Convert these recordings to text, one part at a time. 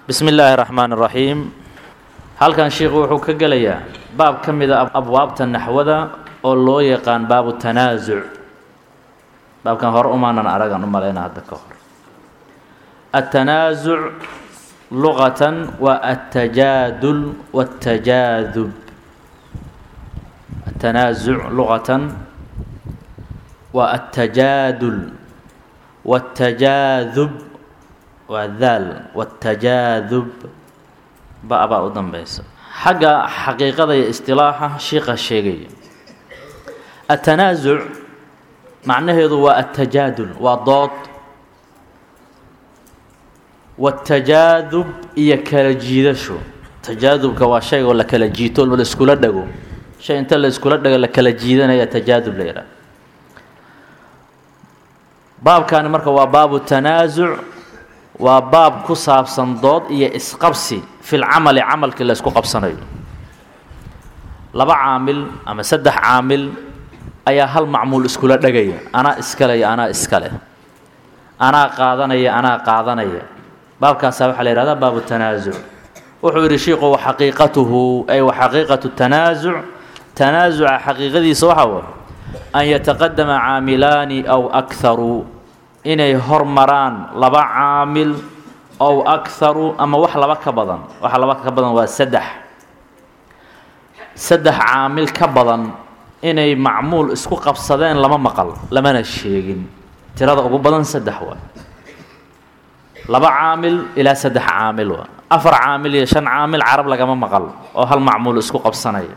bismi illaahi raxmaan raxiim halkan sheikhu wuxuu ka gelayaa baab ka mida abwaabta naxwada oo loo yaqaan baabu tanaasuc baabkan hore umaanan aragan u malayna hadda ka hor التنازع لغة والتجادل والتجاذب التنازع لغة والتجادل والتجاذب والذال والتجاذب بقى بقى قدام بيس حاجة حقيقة اصطلاحة شيخ الشيخي التنازع معناه هو التجادل وضاد watajaadub iyo kala jiidasho tajaadubka waa shaygoo la kala jiito la iskula dhago shay inta la iskula dhago la kala jiidanaya tajaadub la yidhaha baabkani marka waa baabu tanaasuc waa baab ku saabsan dood iyo isqabsi fil camali camalkii la isku qabsanayo laba caamil ama saddex caamil ayaa hal macmuul iskula dhagaya anaa iskale iyo anaa iskale anaa qaadanaya anaa qaadanaya baabkaasaa waxaa la yihahdaa baabu tanaasuc wuxuu yidhi shiiku waxaqiiqatuhu ay waxaqiiqatu tanaasuc tanaasuca xaqiiqadiisa waxaa way an yataqadama caamilaani aw akharu inay hormaraan laba caamil ow akharu ama wax laba ka badan waxa laba ka badan waa saddex saddex caamil ka badan inay macmuul isku qabsadeen lama maqal lamana sheegin tirada ugu badan saddex waay laba caamil ilaa saddex caamil waa afar caamil iyo shan caamil carab lagama maqal oo hal macmuul isku qabsanaya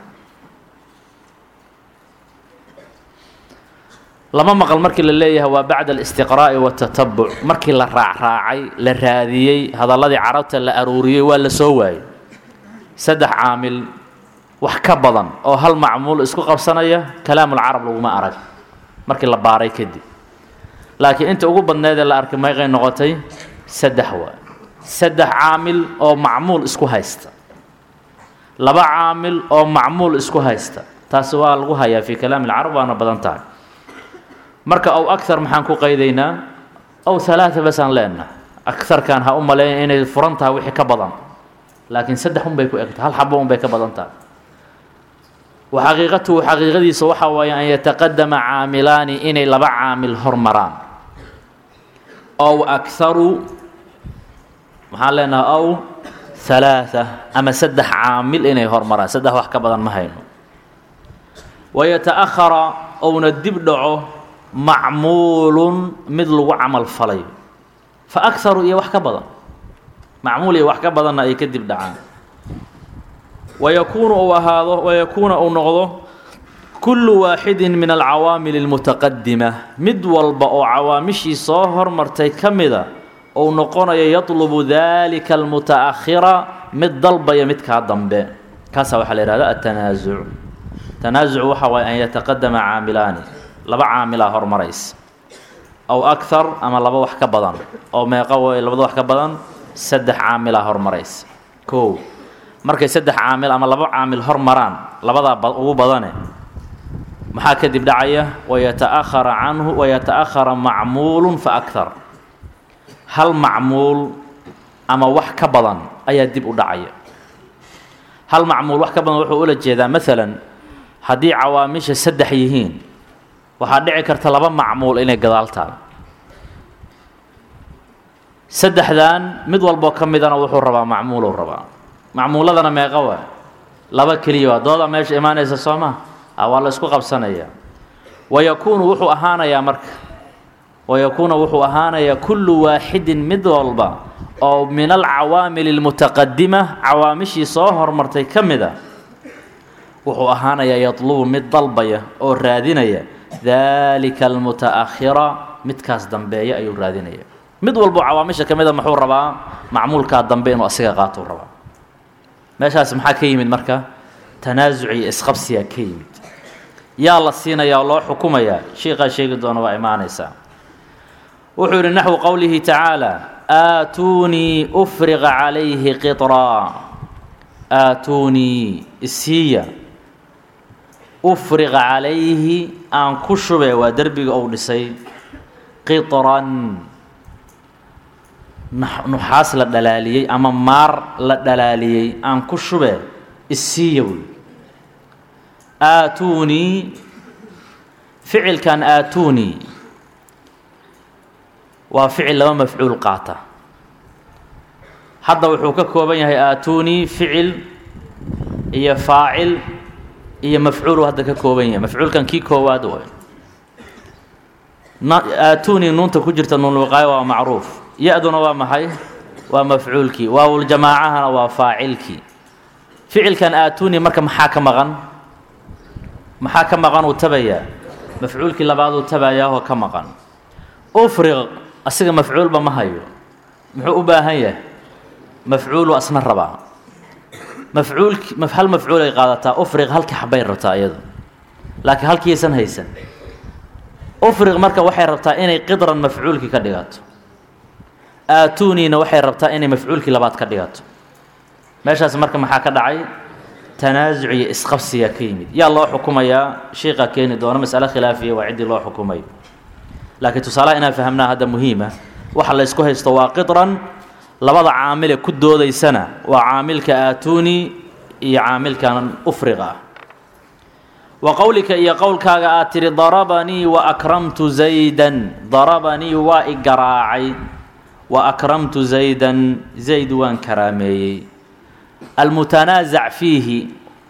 lama maqal markii la leeyahay waa bacda alistiqraa'i waatatabuc markii la raacraacay la raadiyey hadalladii carabta la aruuriyey waa la soo waayey saddex caamil wax ka badan oo hal macmuul isku qabsanaya kalaamulcarab laguma arag markii la baaray kadib laakiin inta ugu badneedee la arkay meeqay noqotay saddex waa saddex caamil oo macmuul isku haysta laba caamil oo macmuul isku haysta taasi waa lagu hayaa fii kalaami alcarab waana badan tahay marka ow akhar maxaan ku qaydaynaa ow halaata basaan leenaha akarkan ha u maleeya inay furan tahay wixii ka badan laakiin saddex un bay ku egtahay hal xabo un bay ka badan tahay wa xaqiiqatuhu xaqiiqadiisa waxaa waaye an yataqadama caamilaani inay laba caamil hormaraan ow akharu maxaan leenaha ow halaaa ama saddex caamil inay hormaraan saddex wax ka badan ma hayno wayata-ahara ouna dib dhaco macmuulun mid lagu camal falayo fa akharu iyo wax ka badan macmuul iyo wax ka badanna ay ka dib dhacaan wayakuunu uu ahaado wayakuuna uu noqdo kullu waaxidin min alcawaamil almutaqadima mid walba oo cawaamishii soo hormartay ka mida uu noqonayo yatlubu dalika almuta'akhira mid dalbaya midkaa dambe kaasaa waxaa la yihahda atanaasuc tanaasuc waxa waaye an yataqadama caamilaani laba caamilaa hormaraysa aw akhar ama laba wax ka badan oo meeqa way labada wax ka badan saddex caamilaa hormaraysa kow markay saddex caamil ama laba caamil hormaraan labadaa ugu badane maxaa kadib dhacaya wayata'ahara canhu wayata'ahara macmuulun fa akhar hal macmuul ama wax ka badan ayaa dib u dhacaya hal macmuul wax ka badan wuxuu ula jeedaa maalan haddii cawaamisha saddex yihiin waxaa dhici karta laba macmuul inay gadaal taal saddexdan mid walboo ka midana wuxuu rabaa macmuuluu rabaa macmuuladana meeqa waa laba keliya waa dooda meesha imaanaysa soo ma a waa la isku qabsanayaa wayakuunu wuxuu ahaanayaa marka wayakuuna wuxuu ahaanayaa kullu waaxidin mid walba oo min alcawaamil almutaqadima cawaamishii soo hormartay ka mid a wuxuu ahaanayaa yatlubu mid dalbaya oo raadinaya daalika almuta'akhira midkaas dambeeya ayuu raadinaya mid walbo cawaamisha ka mid a muxuu rabaa macmuulkaa dambe inuu asiga qaatou rabaa meeshaas maxaa ka yimid marka tanaasuc iyo isqabsiyaa ka yimid yaa la siinayaa oo loo xukumayaa shiiqaa sheegi doona waa imaanaysaa wuxuu yidhi naxwu qowlihi tacaala aatuunii ufriqa calayhi qitraa aatuunii isiiya ufriqa calayhi aan ku shube waa derbiga uu dhisay qitran nuxaas la dhalaaliyey ama maar la dhalaaliyey aan ku shube isiiya wey aatuunii ficilkan aatuunii waa ficil laba mafcuul qaata hadda wuxuu ka kooban yahay aatuunii ficil iyo faacil iyo mafcuulu hadda ka kooban yahay mafcuulkan kii koowaad way aatuunii nuunta ku jirta nuunulwiqaayo waa macruuf ya-duna waa maxay waa mafcuulkii waawuljamaacahana waa faacilkii ficilkan aatuunii marka maxaa ka maqan maxaa ka maqan uu tabayaa mafcuulkii labaad uu tabayaahoo ka maqan ufriq asiga mafcuulba ma hayo muxuu u baahan yahay mafcuulu asna rabaa mafcuulki hal mafcuulay qaadataa ufriq halka xabbay rabtaa iyadu laakiin halkiisan haysan ufriq marka waxay rabtaa inay qidran mafcuulkii ka dhigato aatuuniina waxay rabtaa inay mafcuulkii labaad ka dhigato meeshaas marka maxaa ka dhacay tanaasuc iyo isqabsiyaa ka yimid yaa loo xukumayaa shiiqa keeni doono masale khilaafiya waa ciddii loo xukumayo laakiin tusaalaha inaan fahamnaa hadda muhiima waxa la ysku haysto waa qidran labada caamile ku doodaysana waa caamilka aatuuni iyo caamilkan ufriqa ah wa qowlika iyo qowlkaaga aad tidhi darabanii wa akramtu zaydan darabanii waa i garaacay wa akramtu zaydan zayd waan karaameeyey almutanaasac fiihi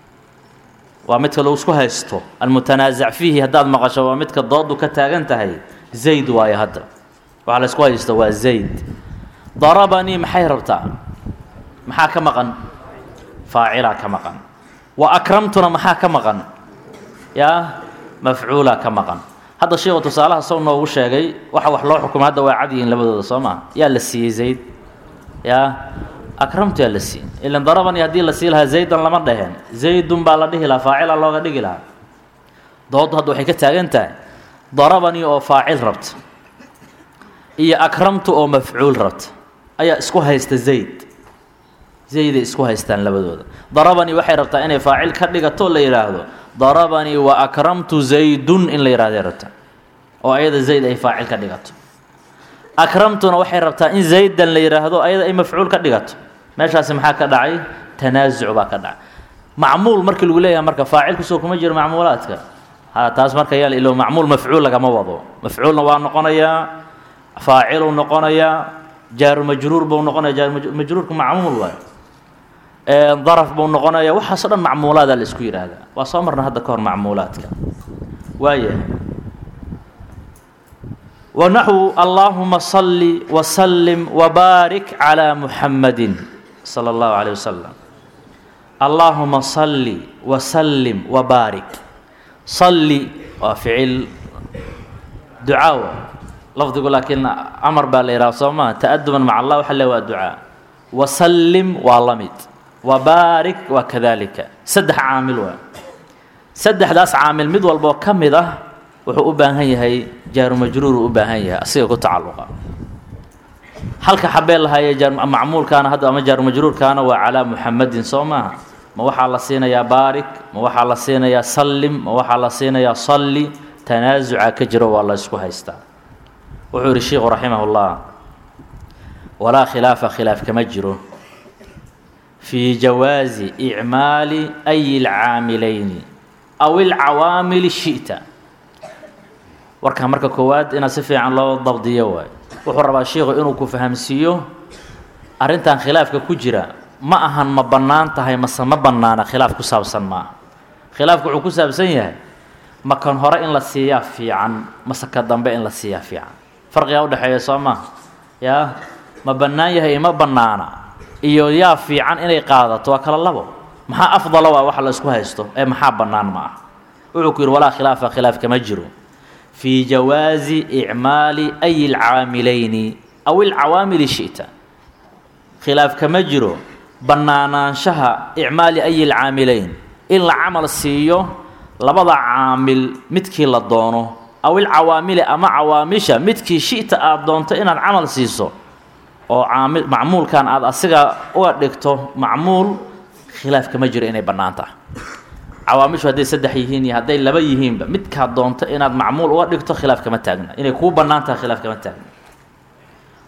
waa midka lagu isku haysto almutanaasac fiihi haddaad maqasho waa midka doodu ka taagan tahay zayd waayo hadda waxaa la isku haysto waa zayd darabanii maxay rabtaa maxaa ka maqan faacilaa ka maqan wa akramtuna maxaa ka maqan yaa mafcuulaa ka maqan hadda sheekhu tusaalaha sow noogu sheegay waxa wax loo xukumay hadda waa cadyihiin labadooda soo maa yaa la siiyey zayd yaa akramtu yaa la siiyey ilan darabanii haddii la sii lahaa zaydan lama dheheen zaydun baa la dhihi lahaa faacilaa looga dhigi lahaa dooddu hadda waxay ka taagan tahay darabanii oo faacil rabta iyo akramtu oo mafcuul rabta ayaa isku haysta zayd zayday isku haystaan labadooda darabanii waxay rabtaa inay faacil ka dhigato la yidhaahdo darabanii wa akramtu zaydun in la yidhahday rabta oo ayada zayd ay faacil ka dhigato akramtuna waxay rabtaa in zaydan la yidhaahdo ayada ay mafcuul ka dhigato meeshaasi maxaa ka dhacay tanaasuc baa ka dhacay macmuul markii lagu leeyahay marka faacilkusoo kuma jiro macmuulaadka ha taas marka yaa ilo macmuul mafcuul lagama wado mafcuulna waa noqonayaa faaciluu noqonayaa jaaru majruur buu noqonaya jaarumajruurka macmuul waay daraf buu noqonaya waxaasoo dhan macmuulaadaa la isku yidhaahdaa waa soo marna hadda ka hor macmuulaadka waayahay wanaxwu allaahuma salli wasallim wabaarik calaa muxamadin sala allahu calayh wasalam allaahuma salli wasallim wabaarik salli waa ficil ducaawa lafdigu laakiin amar baa la yidhaha soo maha ta'aduban maca allah waxa le waa ducaa wasallim waa la mid wabaarik waa kadalika saddex caamil waa saddexdaas caamil mid walboo ka mid ah wuxuu u baahan yahay jaaru majruuru u baahan yahay asiga ku tacalluqa halka xabee lahaaye macmuulkaana hadda ama jaaru majruurkaana waa calaa muxamadin soo maaha ma waxaa la siinayaa baarik ma waxaa la siinayaa sallim ma waxaa la siinayaa salli tanaasuca ka jiro waa la ysku haystaa wuxuu yidhi sheikhu raximah ullah walaa khilaafa khilaaf kama jiro fii jawaazi icmaali ayi lcaamilayni aw ilcawaamili shi'ta warkaa marka koowaad inaad si fiican loo dabdiyo waay wuxuu rabaa sheikhu inuu ku fahamsiiyo arrintan khilaafka ku jira ma ahan ma bannaan tahay mase ma bannaana khilaaf ku saabsan maaha khilaafku wuxuu ku saabsan yahay ma kan hore in la siiyaa fiican mase ka dambe in la siiyaa fiican farqigaa udhexeeya soo maaha yaa ma bannaan yahay ima bannaana iyo yaa fiican inay qaadato waa kala labo maxaa afdala waa waxa la isku haysto ee maxaa bannaan ma ah wuxuu ku yidhi walaa khilaafa khilaaf kama jiro fii jawaazi icmaali ayi lcaamilayni aw ilcawaamili shi'ta khilaaf kama jiro bannaanaanshaha icmaali ayi lcaamilayn in la camal siiyo labada caamil midkii la doono aw ilcawaamili ama cawaamisha midkii shi'ta aada doonto inaad camal siiso oo caamil macmuulkan aada asiga uga dhigto macmuul khilaaf kama jiro inay bannaan tahay cawaamishu hadday saddex yihiin iyo hadday laba yihiinba midkaad doonto inaad macmuul uga dhigto khilaaf kama taagna inay kuu bannaan tahay khilaaf kama taagna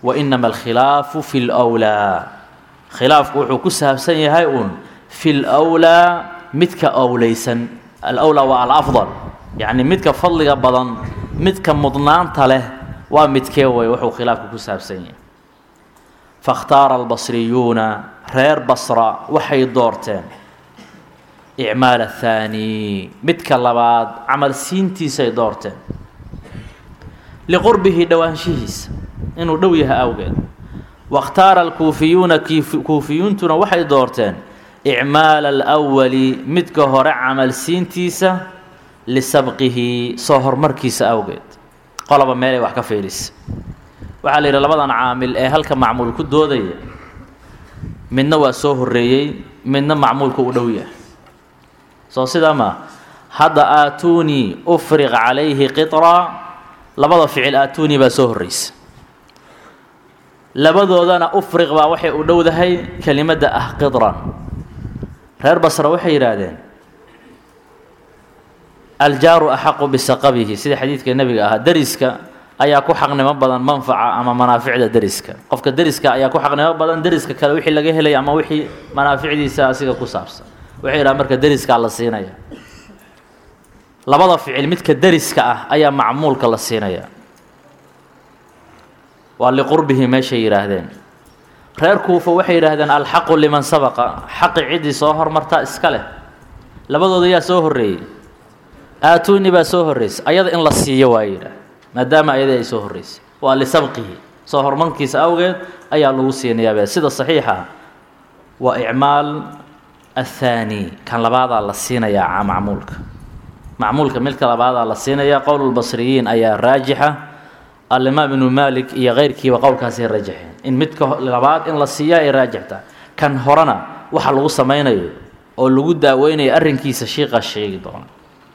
wa inama alkhilaafu fi lwlaa khilaafku wuxuu ku saabsan yahay uun fi lwlaa midka owleysan alwlaa waa alafdal yacni midka fadliga badan midka mudnaanta leh waa midkee way wuxuu khilaafku ku saabsan yahay faاkhtaara albasriyuuna reer basra waxay doorteen icmaal athaani midka labaad camal siintiisay doorteen liqurbihi dhowaanshihiisa inuu dhow yahay awgeed waاkhtaara alkuufiyuuna kuufiyuuntuna waxay doorteen icmaala alwali midka hore camal siintiisa lisabqihi soo horumarkiisa awgeed qoloba meelay wax ka fiirisa waxaa la yidhi labadan caamil ee halka macmuul ku doodaya midna waa soo horreeyey midna macmuulka u dhow yahay soo sidaa maa hadda aatuunii ufriq calayhi qitraa labada ficil aatuunii baa soo horreysa labadoodana ufriq baa waxay u dhowdahay kelimadda ah qidran reer basra waxay yidhaahdeen aljaaru axaqu bisaqabihi sida xadiidka nebiga ahaa deriska ayaa ku xaqnimo badan manfaca ama manaaficda deriska qofka deriska ayaa ku xaqnimo badan deriska kale wixii laga helay ama wixii manaaficdiisa asiga ku saabsan waxay yidhaha marka deriskaa la siinaya labada ficil midka deriska ah ayaa macmuulka la siinaya waa liqurbihi meeshay yidhaahdeen reer kuufa waxay yidhaahdeen alxaqu liman sabaqa xaqi ciddii soo hormartaa iska leh labadooda yaa soo horreeyey aatuuni baa soo horreysay ayada in la siiyo waa yidhaah maadaama ayadii ay soo horreysay waa lisabqihi soo horumarkiisa awgeed ayaa lagu siinayaabee sida saxiixa waa icmaal athaani kan labaadaa la siinayaa macmuulka macmuulka midka labaadaa la siinayaa qowlulbasriyiin ayaa raajixa alimaam ibnu maalik iyo keyrkiiba qowlkaasay rajaxeen in midka labaad in la siiyaa ay raajixta kan horena waxa lagu samaynayo oo lagu daaweynayo arrinkiisa shiiqa sheegi doona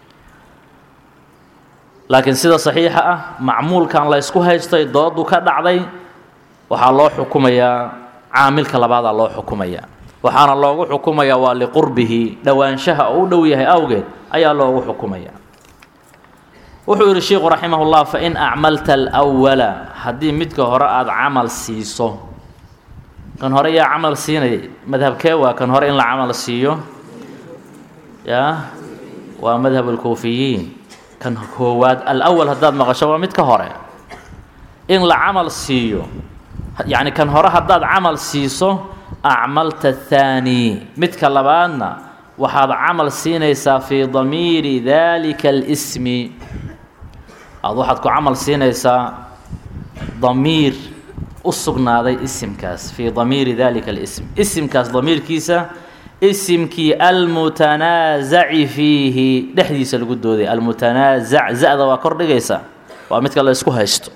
laakiin sida saxiixa ah macmuulkan la ysku haystay doodu ka dhacday waxaa loo xukumayaa caamilka labaadaa loo xukumayaa waxaana loogu xukumayaa waa liqurbihi dhowaanshaha oo u dhow yahay awgeed ayaa loogu xukumayaa wuxuu yidhi sheikhu raximahullah fain acmalta alwala haddii midka hore aada camal siiso kan hore yaa camal siinayay madhabkee waa kan hore in la camal siiyo yaa waa madhab alkuufiyiin kan koowaad alawal haddaad maqasho waa midka hore in la camal siiyo yacni kan hore haddaad camal siiso acmalta athaani midka labaadna waxaad camal siinaysaa fii damiiri daalika alismi aada waxaad ku camal siinaysaa damiir u sugnaaday isimkaas fii damiiri dalika alism isimkaas damiirkiisa isimkii almutanaasaci fiihi dhexdiisa lagu dooday almutanaasac za-da waa kor dhigaysa waa midka la ysku haysto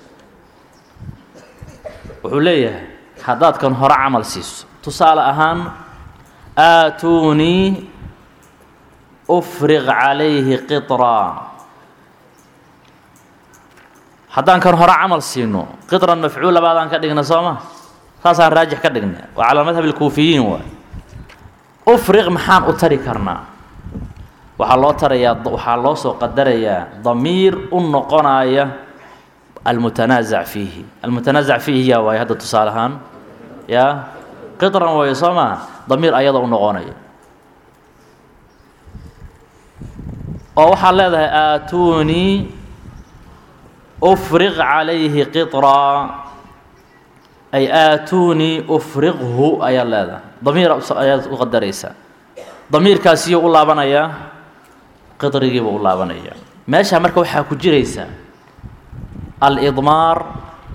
wuxuu leeyahay haddaad kan hore camal siiso tusaale ahaan aatuunii ufriq calayhi qitraa haddaan kan hore camal siino qitran mafcuul labaadaan ka dhigna soo ma saasaan raajix ka dhigna waa calaa madhab alkuufiyiin waay ufriq maxaan u tari karnaa waxaa loo tarayaa waxaa loo soo qadarayaa damiir u noqonaya almutanaasac fiihi almutanaasac fiihi yaa waaye hadda tusaale ahaan yaa qitran waayo soo maa damiir ayada u noqonaya oo waxaad leedahay aatuunii ufriq calayhi qitraa ay aatuunii ufriqhu ayaad leedahay damiir ayaad u qadaraysaa damiirkaasiyuu u laabanayaa qitrigiibuu u laabanayaa meeshaa marka waxaa ku jiraysa alidmaar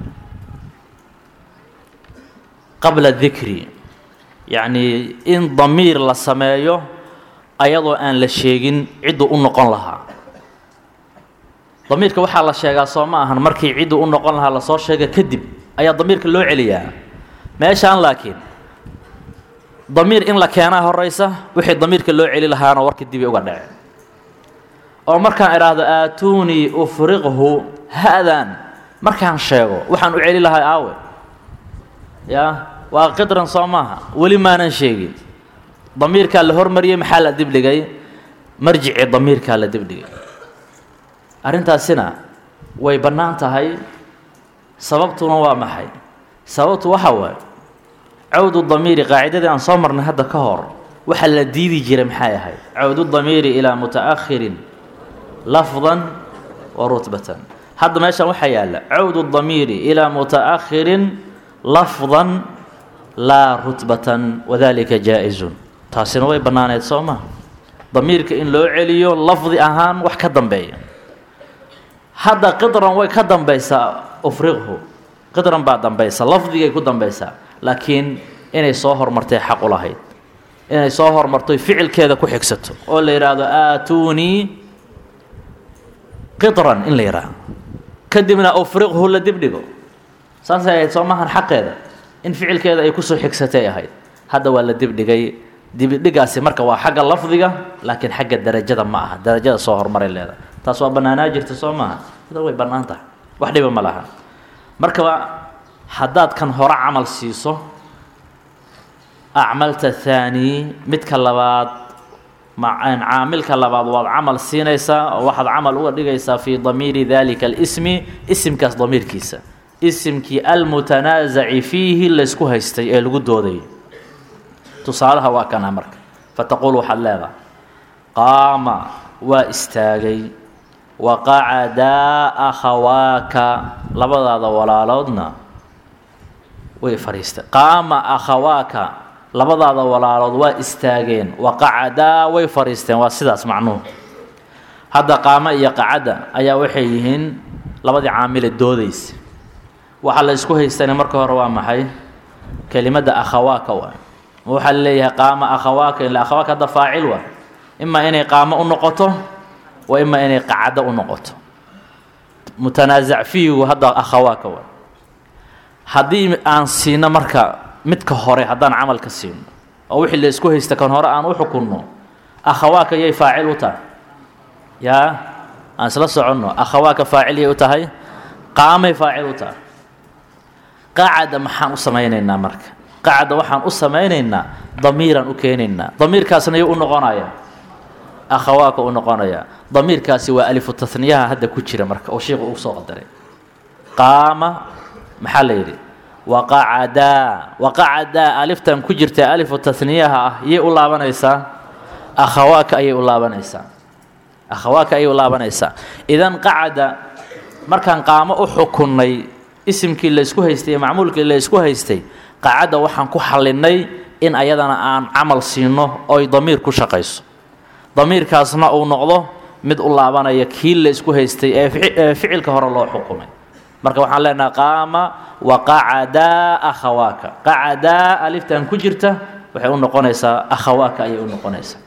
qabla dikri yacnii in damiir la sameeyo ayadoo aan la sheegin cidduu u noqon lahaa damiirka waxaa la sheegaa soo ma ahan markii cidduu u noqon lahaa lasoo sheega kadib ayaa damiirka loo celiyaa meeshaan laakiin damiir in la keenaa horeysa wixii damiirka loo celi lahaana warka dibi uga dhace oo markaan idhaahdo aatuunii ufriqhu ha-dan markaan sheego waxaan u celi lahay aawe yaa waa qidran soo maaha weli maanan sheegin damiirkaa la hormariyey maxaa la dibdhigay marjicii damiirkaa la dibdhigay arrintaasina way bannaan tahay sababtuna waa maxay sababtu waxa waaye cawdu damiiri qaacidadii aan soo marnay hadda ka hor waxa la diidi jiray maxay ahayd cawdu damiiri ilaa mutaakhirin lafdan wa rutbatan hadda meeshan waxaa yaalla cawdu damiiri ilaa mutaakhirin lafdan laa rutbatan wadalika jaa-izun taasina way bannaaneed soo maa damiirka in loo celiyo lafdi ahaan wax ka dambeeya hadda qidran way ka dambaysaa ufriqhu qidran baa dambaysa lafdigay ku dambaysaa laakiin inay soo hormartay xaq u lahayd inay soo hormartoy ficilkeeda ku xigsato oo la yidhaahdo aatuunii qidran in la yidhaahdo kadibna ufriqhu la dibdhigo saasay ahayd soo maahan xaqeeda in ficilkeeda ay kusoo xigsatay ahayd hadda waa la dibdhigay dibidhigaasi marka waa xagga lafdiga laakiin xagga darajada ma aha darajada soo hormaray leedahay taas waa bannaanaa jirta soo maaha ida way bannaan tahay wax dhiba ma laha markaba haddaad kan hore camal siiso acmalta thaani midka labaad caamilka labaad waad camal siinaysaa oo waxaad camal uga dhigaysaa fii damiiri dalika alismi isimkaas damiirkiisa isimkii almutanaasaci fiihi laysku haystay ee lagu dooday tusaalaha waa kana marka fataquul waxaad leedahay qaama waa istaagay waqacadaa akhawaaka labadaada walaaloodna way fadhiisteen qaama akhawaaka labadaada walaalood waa istaageen waqacadaa way fadhiisteen waa sidaas macnuhu hadda qaamo iyo qacadda ayaa waxay yihiin labadii caamile doodaysa waxaa la isku haystana marka hore waa maxay kelimadda akhawaaka waa waxaa la leeyahay qaama akhawaaka ila akhawaaka hadda faacil waa imaa inay qaamo u noqoto wa imaa inay qacado u noqoto mutanaasac fiigu hadda akhawaaka waa haddii aan siino marka midka hore haddaan camalka siino oo wixii la isku haysta kan hore aan u xukunno akhawaaka yay faacil u tahay yaa aan isla soconno akhawaaka faacil yay u tahay qaamay faacil u tahay qacada maxaan u samaynaynaa marka qacda waxaan u samaynaynaa damiiraan u keenaynaa damiirkaasna yuu u noqonayaa akhawaaka u noqonayaa damiirkaasi waa alifu tasniyaha hadda ku jira marka oo sheikhu uu soo qadaray qaama maxaa la yidhi waqacadaa waqacadaa aliftan ku jirta alifu tasniyaha ah yay u laabanaysaa akhawaaka ayay u laabanaysaa akhawaaka ayay u laabanaysaa idan qacada markaan qaamo u xukunnay isimkii la isku haystay iyo macmuulkii la isku haystay qacadda waxaan ku xallinay in ayadana aan camal siino oy damiir ku shaqayso damiirkaasna uu noqdo mid u laabanaya kii la isku haystay ee ficilka hore loo xukumay marka waxaan leenaha qaama waqacadaa akhawaaka qacadaa aliftan ku jirta waxay u noqonaysaa akhawaaka ayay u noqonaysaa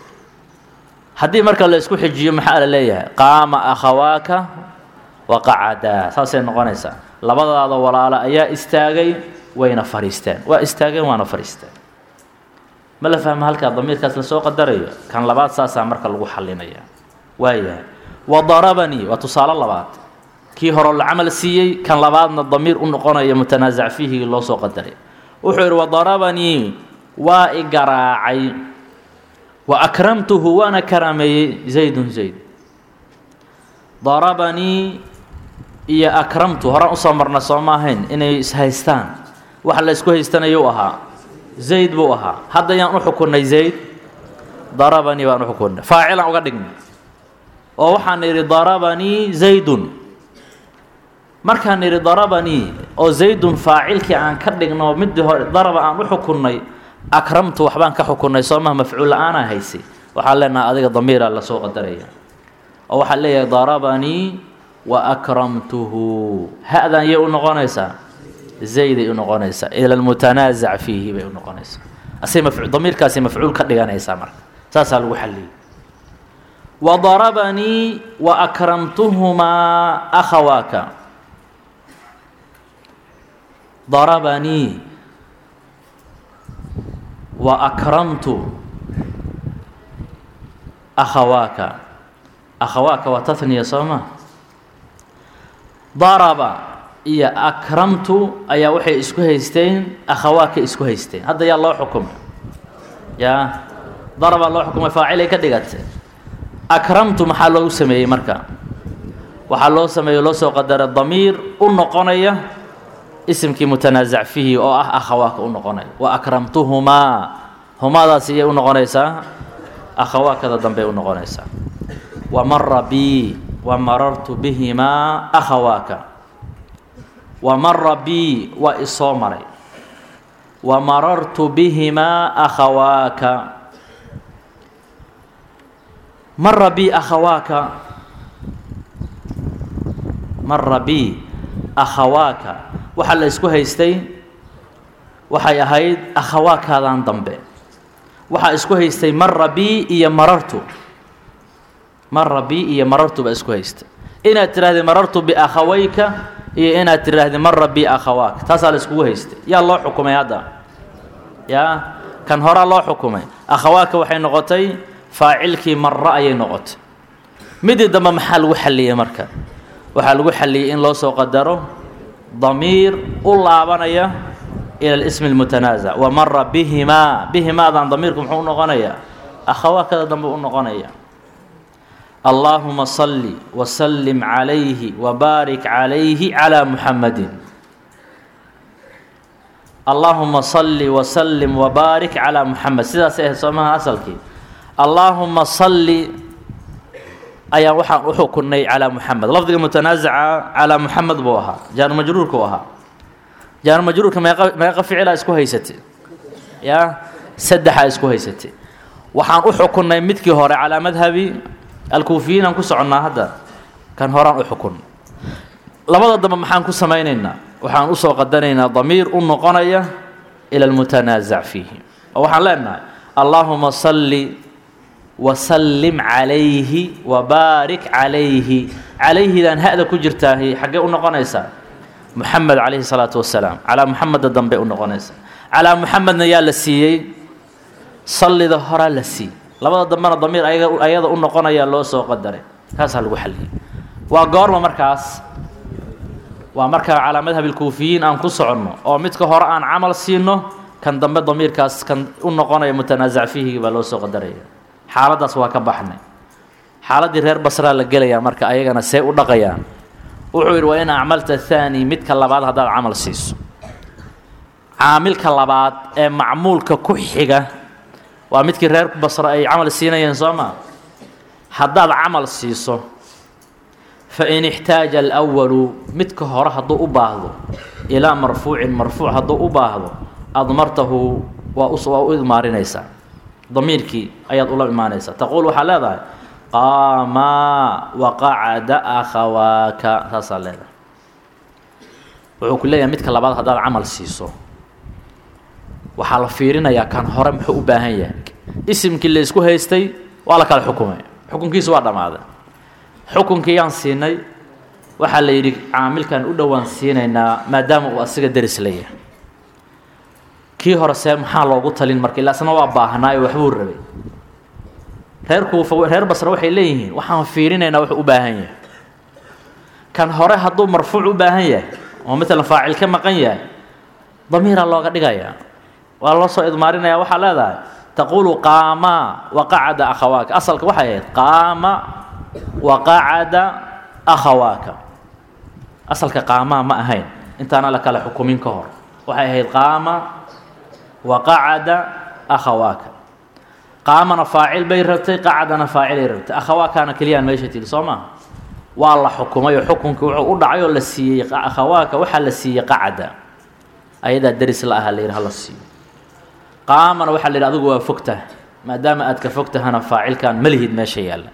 haddii marka la isku xijiyo maxaa la leeyahay qaama akhawaaka waqacadaa saasay noqonaysaa labadaada walaalo ayaa istaagay wayna fadhiisteen waa istaageen waana fadhiisteen ma la fahma halkaa damiirkaas lasoo qadarayo kan labaad saasaa marka lagu xalinaya waayahay wadarabanii waa tusaale labaad kii hore la camal siiyey kan labaadna damiir u noqonaya mutanaasac fiihigii loo soo qadaray wuxuu yidhi wadarabanii waa i garaacay wa akramtuhu waana karaameeyey zaydun zayd darabanii iyo akramtu horaan usoo marna soo ma ahayn inay ishaystaan waxa la isku haystanayuu ahaa zayd buu ahaa hadda yaan u xukunnay zayd darabanii baan u xukunnay faacilaan uga dhignay oo waxaan idhi darabanii zaydun markaan idhi darabanii oo zaydun faacilkii aan ka dhigno midii hore daraba aan u xukunnay akramtu waxbaan ka xukunnay soo maha mafcuul la-aanaa haysay waxaan leenaha adiga damiiraa lasoo qadaraya oo waxaan leeyahay darabanii wa akramtuhu ha-dan yay u noqonaysaa zayday u noqonaysaa ila lmutanaasac fiihi bay u noqonaysaa asay maf damiirkaasay mafcuul ka dhiganaysaa marka saasaa lagu xalliyey wadarabanii wa akramtuhumaa akhawaaka darabanii wa akramtu akhawaaka akhawaaka waa tahniya soo ma daraba iyo akramtu ayaa waxay isku haysteen akhawaaka isku haysteen hadda yaa loo xukumay yaa darabaa loo xukumay faacilay ka dhigatay akramtu maxaa loogu sameeyey marka waxaa loo sameeyey loo soo qadaray damiir u noqonaya isimkii mutanaasac fihi oo ah akhawaaka u noqonaya wa akramtuhumaa humaadaas iyay u noqonaysaa akhawaakada dambey u noqonaysaa wa mara bii wa marartu bihimaa akhawaaka wa mara bii waa isoo maray wa marartu bihimaa akhawaaka mara bii akhawaaka mara bii akhawaaka waxaa la isku haystay waxay ahayd akhawaakaadan dambe waxaa isku haystay mara bii iyo marartu mara bii iyo marartu baa isku haystay inaad tidhahdid marartu biakhawayka iyo inaad tidhahdid mara bii akhawaaka taasaa la iskugu haystay yaa loo xukumay hadda yaa kan horaa loo xukumay akhawaaka waxay noqotay faacilkii mara ayay noqotay midii dambe maxaa lagu xalliyey marka waxaa lagu xalliyey in loo soo qadaro damiir u laabanaya ila اlismi اlmutanaasac wa mara bihimaa bihimaadan damiirku muxuu u noqonayaa akhawaakada dambe u noqonaya allaahuma salli wasallim calayhi wabaarik calayhi calaa muxamadin allaahuma salli wasallim wabaarik calaa muxamed sidaasay ahayd soo maha asalkii allaahuma salli ayaan waxaan u xukunnay calaa muxamed lafdiga mutanaasaca calaa muxamed buu ahaa jaar majruurkuu ahaa jaar majruurka meeqa meeqa ficilaa isku haysatay yaa saddexaa isku haysatay waxaan u xukunnay midkii hore calaa madhabi alkuufiyiin aan ku soconnaa hadda kan horaan u xukun labada dambe maxaan ku samaynaynaa waxaan usoo qadanaynaa damiir u noqonaya ila almutanaasac fiihi oo waxaan leenahay allaahuma salli wasallim calayhi wabaarik calayhi calayhidan ha-da ku jirtaahi xaggee u noqonaysaa muxamed calayhi salaatu wasalaam calaa muxameda dambe u noqonaysaa calaa muxamedna yaa la siiyey sallida horaa la siiyey labada dambena damiir ayaga ayada u noqonayaa loo soo qadaray kaasaa lagu xalliyey waa goorma markaas waa markaa calaa madhabi alkuufiyiin aan ku soconno oo midka hore aan camal siino kan dambe damiirkaas kan u noqonaya mutanaasac fiihigi baa loo soo qadaraya xaaladdaas waa ka baxnay xaaladdii reer basraa la gelayaa marka ayagana see u dhaqayaan wuxuu yidhi waa in acmalta thaani midka labaad haddaad camal siiso caamilka labaad ee macmuulka ku xiga waa midkii reer basra ay camal siinayeen soo maa haddaad camal siiso fain ixtaaja alwalu midka hore hadduu u baahdo ilaa marfuucin marfuuc hadduu u baahdo admartahu waa waa u idmaarinaysaa damiirkii ayaad ula imaanaysaa taquul waxaa leedahay qaamaa waqacada akhawaaka saasaa leedahay wuxuu ku leeyahay midka labaad haddaad camal siiso waxaa la fiirinayaa kan hore muxuu u baahan yahay isimkii la isku haystay waa la kala xukumay xukunkiisu waa dhammaaday xukunkii yaan siinay waxaa la yidhi caamilkan u dhowaan siinaynaa maadaama uu asiga deris leeyahay kii hore see maxaa loogu talin marka ila asna waa baahnaayo waxbuu rabay reer kuufa reer basre waxay leeyihiin waxaan fiirinaynaa wuxuu u baahan yahay kan hore hadduu marfuuc u baahan yahay oo matalan faacil ka maqan yahay damiiraa looga dhigayaa waa loo soo idmaarinaya waxaa leedahay taquulu qaamaa waqacada akhawaaka asalka waxay ahayd qaama waqacada akhawaaka asalka qaamaa ma ahayn intaana la kala xukumin ka hor waxay ahayd qaama waqacada akhawaaka qaamana faacil bay rabtay qacadana faacilay rabtay akhawaakaana keliyaan meesha tiri soo maa waa la xukumay oo xukunkii wuxuu u dhacay oo la siiyey akhawaaka waxaa la siiyey qacada ayadaa deris la aha la yidhi hala siiyo qaamana waxaa la yidhi adigu waa fogtah maadaama aad ka fog tahana faacilkan ma lihid meesha yaalla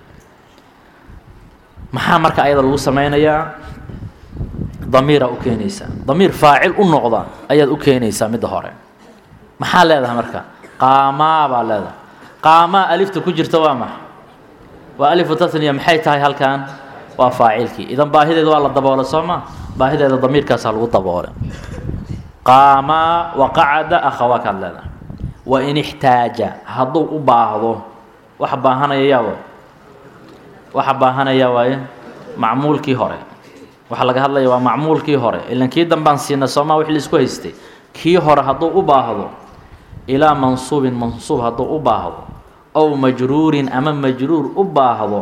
maxaa marka ayada lagu sameynayaa damiiraa u keenaysaa damiir faacil u noqda ayaad u keenaysaa midda hore maxaa leedahay marka qaamaa baa leedahay qaamaa alifta ku jirta waa maxa waa alifu tasniya maxay tahay halkan waa faacilkii idan baahideeda waa la daboolay soo ma baahideeda damiirkaasaa lagu daboolay qaamaa waqacada akhawaakaad leedahay wain ixtaaja hadduu u baahdo waxa baahanaya yaa waay waxa baahanaya waaye macmuulkii hore waxaa laga hadlaya waa macmuulkii hore ilan kii dambaan siina soomaa wixii laisku haystay kii hore hadduu u baahdo ilaa mansuubin mansuub hadduu u baahdo ow majruurin ama majruur u baahdo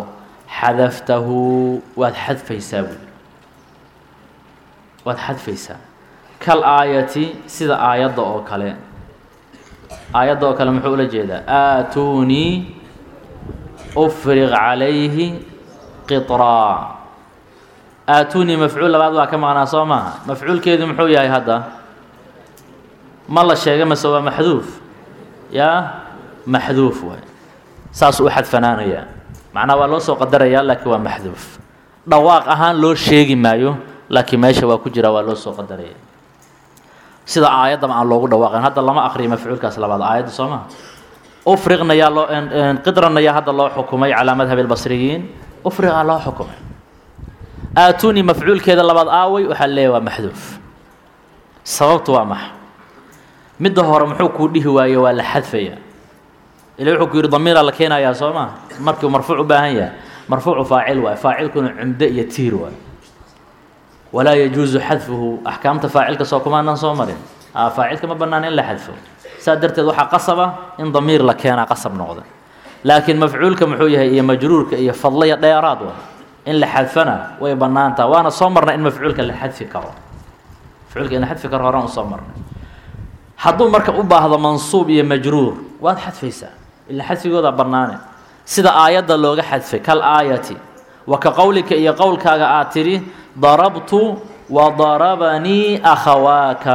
xadaftahu waad xadfaysaa buuli waad xadfaysaa kal aayati sida aayadda oo kale aayadda oo kale muxuu ula jeedaa aatuunii ufriq calayhi qitraa aatuunii mafcuul labaad baa ka maqnaa soo maaha mafcuulkeedu muxuu yahay hadda ma la sheegay mase waa maxduuf yaa maxduuf waay saasuu u xadfanaanayaa macnaha waa loo soo qadarayaa laakiin waa maxduuf dhawaaq ahaan loo sheegi maayo laakiin meesha waa ku jira waa loo soo qadaraya sida aayaddaba aan loogu dhawaaqayn hadda lama akriyo mafcuulkaas labaad aayadda soo maha ufriqna yaa loo qidranna yaa hadda loo xukumay calaa madhabi albasriyiin ufriqaa loo xukumay aatuunii mafcuulkeeda labaad aaway waxaa leeyahy waa maxduuf sababtu waa maxa midda hore muxuu kuu dhihi waaye waa la xadfaya ila wuxuu ku yidhi damiiraa la keenayaa soo maa markiu marfuuc u baahan yahay marfuucu faacil waay faacilkuna cumdo iyo tiir waay walaa yajuusu xadfuhu axkaamta faacilka soo kumaanan soo marin faacilka ma bannaan in la xadfo saa darteed waxaa qasaba in damiir la keenaa qasab noqda laakiin mafcuulka muxuu yahay iyo majruurka iyo fadlaya dheeraad wa in la xadfana way bannaantaha waana soo marnay in mafcuulka la xadfi karo mafcuulka in la xadfi karo horaan usoo marnay hadduu marka u baahdo mansuub iyo majruur waad xadfaysaa ila xadfigooda bannaane sida aayadda looga xadfay kal aayati wa ka qowlika iyo qowlkaaga aad tidhi darabtu wa darabanii akhawaaka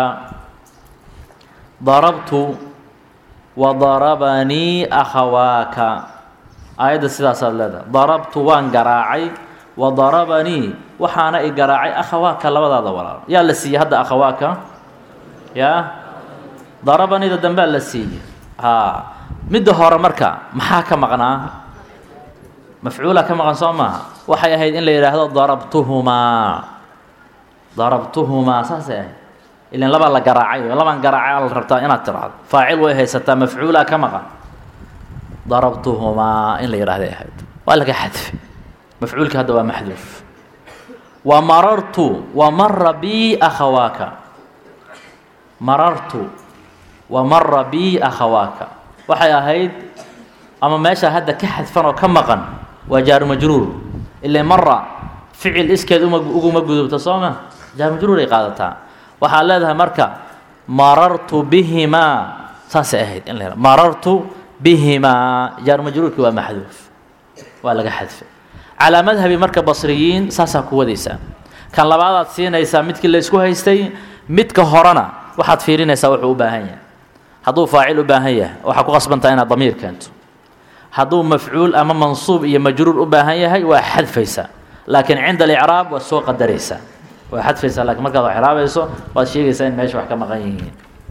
darabtu wa darabanii akhawaaka aayadda sidaasaad leedahay darabtu waan garaacay wa darabanii waxaana i garaacay akhawaaka labadaada walaalo yaa la siiyey hadda akhawaaka yaa darabanida dambea la siiyey haa midda hore marka maxaa ka maqnaa mafcuula ka maqan soo maaha waxay ahayd in la yidhaahdo darabtuhumaa darabtuhumaa saasay ahayd ilan labaa la garaacay labaan garaacay la rabtaa inaad tiraahdo faacil way haysataa mafcuula ka maqan darabtuhumaa in la yidhahday ahayd waa laga xadfe mafcuulka hadda waa maxduuf wa marartu wa mara bii akhawaaka marartu wa mara bii akhawaaka waxay ahayd ama meesha hadda ka xadfan oo ka maqan waa jaaru majruur ila mara ficil iskeed uma uguma gudubto soo ma jaaru majruur ay qaadataa waxaad leedahay marka marartu bihimaa saasay ahayd in la marartu bihimaa jaaru majruurkii waa maxduuf waa laga xadfay calaa madhabi marka basriyiin saasaa ku wadaysaa kan labaadaad siinaysaa midkii la isku haystay midka horena waxaad fiirinaysaa wuxuu u baahan yahay hadduu faacil u baahan yahay waxaa ku qasbantaa inaad damiir keento hadduu mafcuul ama mansuub iyo majruur u baahan yahay waa xadfaysaa laakiin cinda alicraab waa soo qadaraysaa waa xadfaysaa lakiin markaad wax iraabayso waad sheegaysaa in meesha wax ka maqan yihiin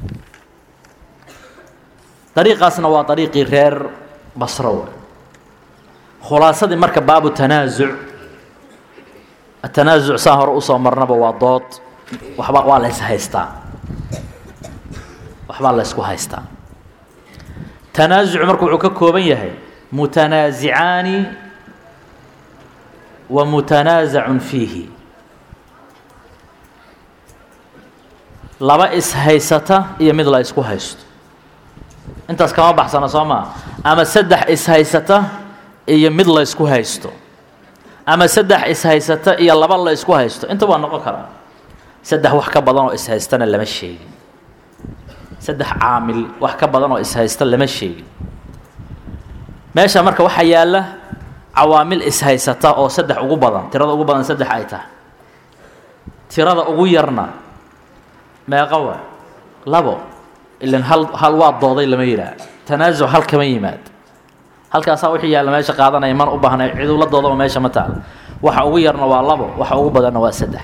dariiqaasna waa dariiqii reer basro wey khulaasadii marka baabu tanaasuc atanaasuc saa hore usoo marnaba waa dood waxba waa la ys haystaa waxbaa la ysku haystaa tanaasucu marka wuxuu ka kooban yahay mutanaasicaani wa mutanaasacun fiihi laba is-haysata iyo mid la ysku haysto intaas kama baxsana soo maa ama saddex is-haysata iyo mid la ysku haysto ama saddex is-haysata iyo laba la ysku haysto inta waa noqon karaa saddex wax ka badan oo is-haystana lama sheegin saddex caamil wax ka badan oo is-haysta lama sheegin meesha marka waxaa yaalla cawaamil is-haysata oo saddex ugu badan tirada ugu badan saddex ay tahay tirada ugu yarna meeqa waa labo ilan hal hal waa dooday lama yidhaah tanaasuc hal kama yimaad halkaasaa wixii yaalla meesha qaadanaya mana u baahnay cidula doodaba meesha ma taal waxa ugu yarna waa labo waxa ugu badanna waa saddex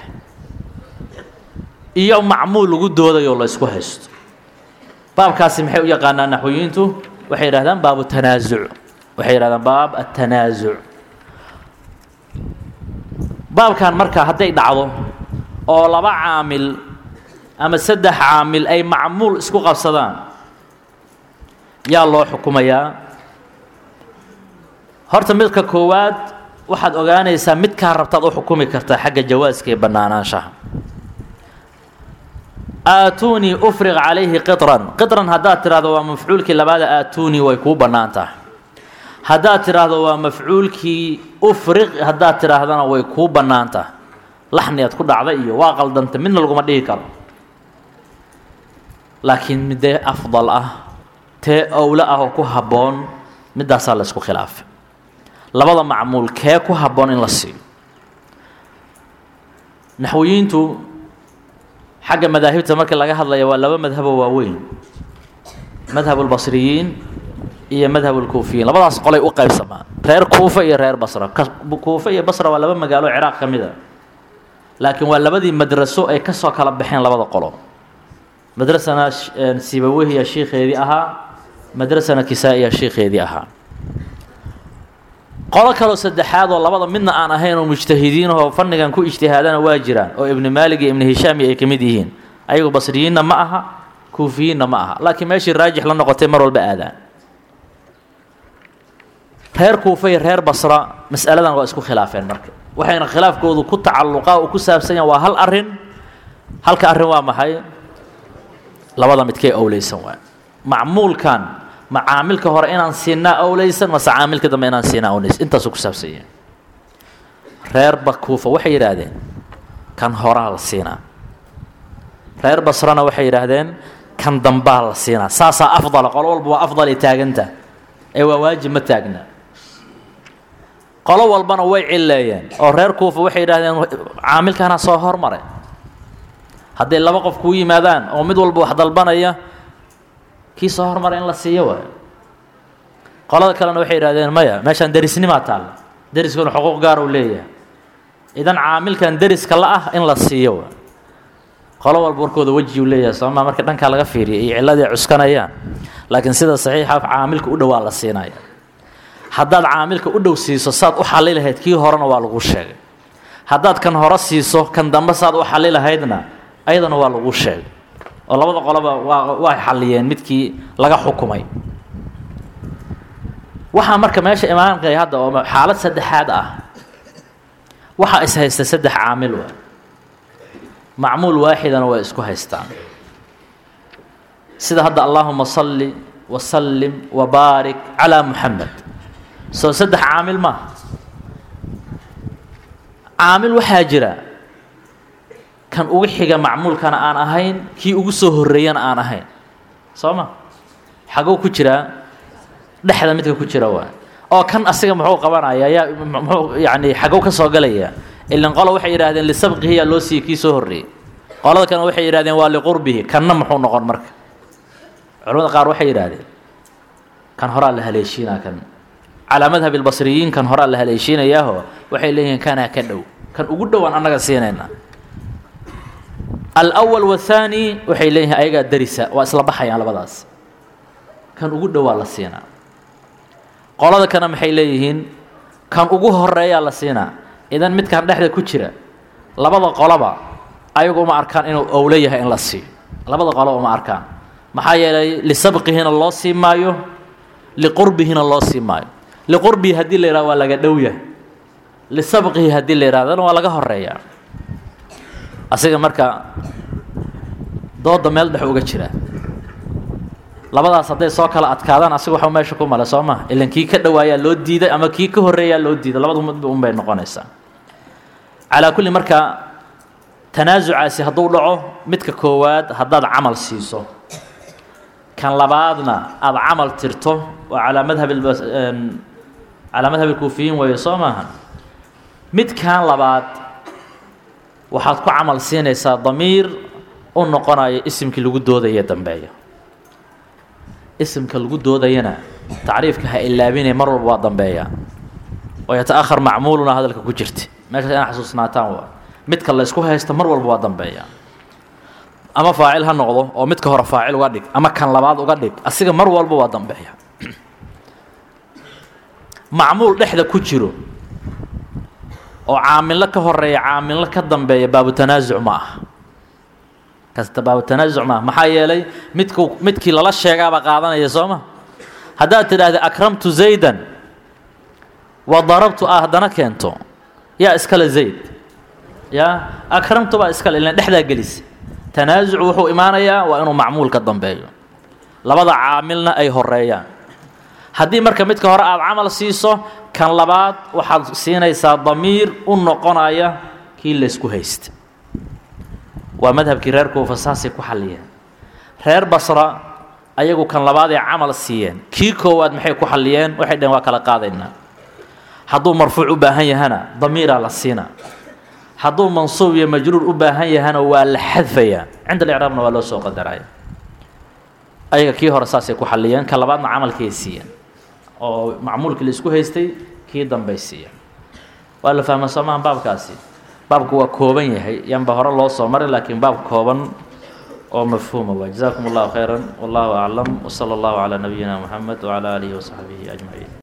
iyo macmuul lagu doodayo la ysku haysto baabkaasi maxay u yaqaanaan naxwiyiintu waxay yidhahdaan baabu tanaasuc waxay yidhahdaan baab atanaasuc baabkan marka hadday dhacdo oo laba caamil ama saddex caamil ay macmuul isku qabsadaan yaa loo xukumayaa horta midka koowaad waxaad ogaanaysaa midkaa rabtaad u xukumi kartaa xagga jawaaska iyo bannaanaanshaha aatuunii ufriq calayhi qitran qitran haddaad tidhahdo waa mafcuulkii labaada aatuunii way kuu bannaan tahay haddaad tidhaahdo waa mafcuulkii ufriq haddaad tidhaahdana way kuu bannaan tahay laxni aad ku dhacda iyo waa qaldanta midna laguma dhihi karo laakiin midee afdal ah tee owle ah oo ku habboon middaasaa la ysku khilaafay labada macmuul kee ku habboon in la siiyo naxwiyiintu xagga madaahibta markii laga hadlaya waa laba madhaboo waaweyn madhab اlbasriyiin iyo madhab اlkuufiyiin labadaas qolay u qaybsamaan reer kuufa iyo reer basra kuufa iyo basra waa laba magaalo ciraaq ka mid a laakiin waa labadii madraso ay kasoo kala baxeen labada qolo madrasana sibawehiya shiikeedii ahaa madrasana kisaa-iya shiikeedii ahaa qolo kaloo saddexaad oo labada midna aan ahayn oo mujtahidiinahoo fannigan ku ijtihaadana waa jiraan oo ibni maalig iyo ibni hishaami ay ka mid yihiin ayagu basriyiinna ma aha kuufiyiinna ma aha laakiin meeshii raajix la noqotay mar walba aadaan reer kuufa iyo reer basra mas'aladan waa isku khilaafeen marka waxayna khilaafkoodu ku tacalluqaa oo ku saabsan yahan waa hal arrin halka arrin waa maxay labada midkee owleysan waay macmuulkan ma caamilka hore inaan siinaa owleysan mase caamilka dambe inaan siinaa owleysan intaasuu ku saabsan yahay reer bakuufa waxay yidhaahdeen kan horaa la siinaa reer basrana waxay yidhaahdeen kan dambaa la siinaa saasaa afdala qolo walba waa afdalay taaganta ee waa waajib ma taagna qolo walbana way cilleeyeen oo reer kuufa waxay yidhahdeen caamilkaana soo hormaray hadday laba qof kuu yimaadaan oo mid walba wax dalbanaya kii soo hormaray in la siiyo waayo qolada kalena waxay yidhahdeen maya meeshaan derisnimaa taalla deriskuna xuquuq gaar uu leeyahay idan caamilkan deriska la ah in la siiyo waayo qolo walba warkooda wejiuu leeyahay sooma marka dhankaa laga fiiriya iyo cilladii cuskanayaan laakiin sida saxiixa caamilka u dhowaa la siinaya haddaad caamilka u dhow siiso saad u xali lahayd kii horena waa lagu sheegay haddaad kan hore siiso kan dambe saad u xali lahaydna ayadana waa lagu sheegay oo labada qoloba waa waa xalliyeen midkii laga xukumay waxaa marka meesha imaanqay hadda oo xaalad saddexaad ah waxaa is haysta saddex caamil wa macmuul waaxidana way isku haystaan sida hadda allaahuma salli wasallim wabaarik calaa muxamed soo saddex caamil maaha caamil waxaa jira kan ugu xiga macmuulkana aan ahayn kii ugu soo horreeyana aan ahayn soo ma xagow ku jiraa dhexda midka ku jira waa oo kan asiga muxuu qabanaya yaa muxuu yacni xagow ka soo galaya ilan qolo waxay yidhahdeen lisabqihi yaa loo siiyey kii soo horreeyey qolada kalena waxay yidhahdeen waa liqurbihi kanna muxuu noqon marka culamada qaar waxay yidhaahdeen kan horaa la haleeshiinaa kan calaa madhab ilbasriyiin kan horaa la haleeshiinayaaho waxay leeyihiin kanaa ka dhow kan ugu dhowaan annaga siinayna alawal wathaani waxay leeyihiin ayagaa darisa waa isla baxayaan labadaas kan ugu dhowaa la siinaa qolada kana maxay leeyihiin kan ugu horeeyaa la siinaa idan midkan dhexda ku jira labada qoloba ayagu uma arkaan inuu owlo yahay in la siiyo labada qoloba uma arkaan maxaa yeelay lisabqihina loo sii maayo liqurbihina loo sii maayo liqurbihi haddii la yihahdo waa laga dhow yahay lisabqihi haddii la yidhahdana waa laga horeeyaa asiga marka dooda meel dhex uga jira labadaas hadday soo kala adkaadaan asiga waxuu meesha ku male soo maha ilan kii ka dhowaayaa loo diiday ama kii ka horreeyaa loo diiday labadu midba un bay noqonaysaa calaa kulli marka tanaasucaasi hadduu dhaco midka koowaad haddaad camal siiso kan labaadna aada camal tirto waa calaa madhab calaa madhab ilkuufiyiin weeye soo maaha midkan labaad waxaad ku camal siinaysaa damiir u noqonaya isimkii lagu doodaya dambeeya isimka lagu doodayana tacriifka ha ilaabinay mar walba waa dambeeya oo yata-ahar macmuuluna hadalka ku jirta meeshaas inaa xasuusnaataan waa midka la ysku haysta mar walba waa dambeeya ama faacil ha noqdo oo midka hore faacil uga dhig ama kan labaad uga dhig asiga mar walba waa dambeeya macmuul dhexda ku jiro oo caamillo ka horeeya caamillo ka dambeeya baabutanaasuc ma aha kasta baabutanaasuc maaha maxaa yeelay midku midkii lala sheegaaba qaadanaya soo ma haddaad tidhaahda akramtu zaydan wa darabtu ah haddana keento yaa iskale zayd yaa akramtu baa iskale ilan dhexdaa gelisa tanaasuc wuxuu imaanayaa waa inuu macmuul ka dambeeyo labada caamilna ay horeeyaan haddii marka midka hore aada camal siiso kan labaad waxaad siinaysaa damiir u noqonaya kii laysku haysta waa madhabkii reer kuufa saasay ku xalliyeen reer basra ayagu kan labaad ee camal siiyeen kii koowaad maxay ku xalliyeen waxay dhaheen waa kala qaadaynaa hadduu marfuuc u baahan yahana damiiraa la siinaa hadduu mansuub iyo majruur u baahan yahana waa la xadfayaa cinda alicraabna waa loo soo qadaraya ayaga kii hore saasay ku xalliyeen ka labaadna camalkay siiyeen oo macmuulkii la isku haystay kii dambay siiyeen waa la fahma soo maha baabkaasi baabku waa kooban yahay yanba hore loo soo maray laakiin baab kooban oo mafhuuma waa jazakum allahu khayra wallahu aclam wsala allahu calaa nabiyina muxamed wcala aalihi wasaxbihi ajmaciin